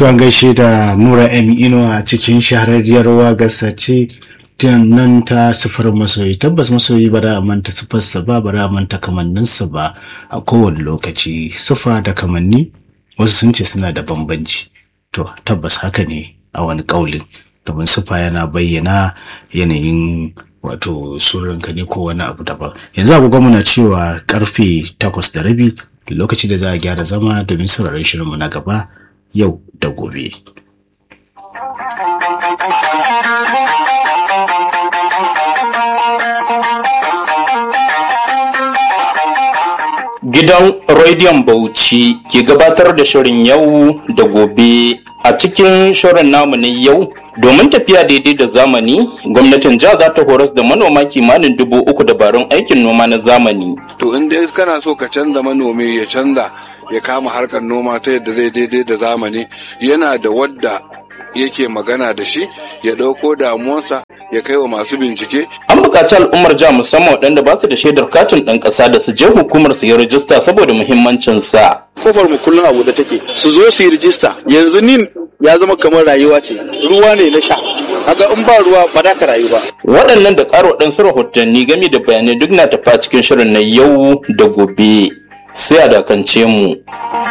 To an gaishe da Nura M Inuwa cikin shahararriyar wagarsa ce nan ta sifar masoyi tabbas masoyi ba da a manta sifarsa ba ba da a manta kamanninsa ba a kowane lokaci sifa da kamanni wasu sun ce suna da bambanci to tabbas haka ne a wani kaulin domin sifa yana bayyana yanayin wato suranka ne ko wani abu daban yanzu agogo muna cewa karfe takwas da rabi lokaci da za a gyara zama domin sauraron shirinmu na gaba yau da gobe. Gidan Rediyon Bauchi ke gabatar da shirin yau da gobe a cikin shirin namu na yau domin tafiya daidai da zamani gwamnatin jiha za ta horas da manoma kimanin dubu uku dabarun aikin noma na zamani. To in dai kana so ka canza manomi ya canza ya kama harkar noma ta yadda zai daidai da zamani yana da wadda yake magana da shi ya ɗauko damuwarsa ya kai wa masu bincike. An buƙaci al'ummar jiha musamman waɗanda ba su da shaidar katin ɗan ƙasa da su je hukumar su yi rajista saboda muhimmancinsa. Kofar mu kullum abu da take su zo su yi rijista yanzu nin ya zama kamar rayuwa ce ruwa ne na sha haka in ba ruwa ba za ka rayu ba. Waɗannan da ƙara waɗansu rahotanni game da bayanai duk na tafa cikin shirin na yau da gobe sai a dakance mu.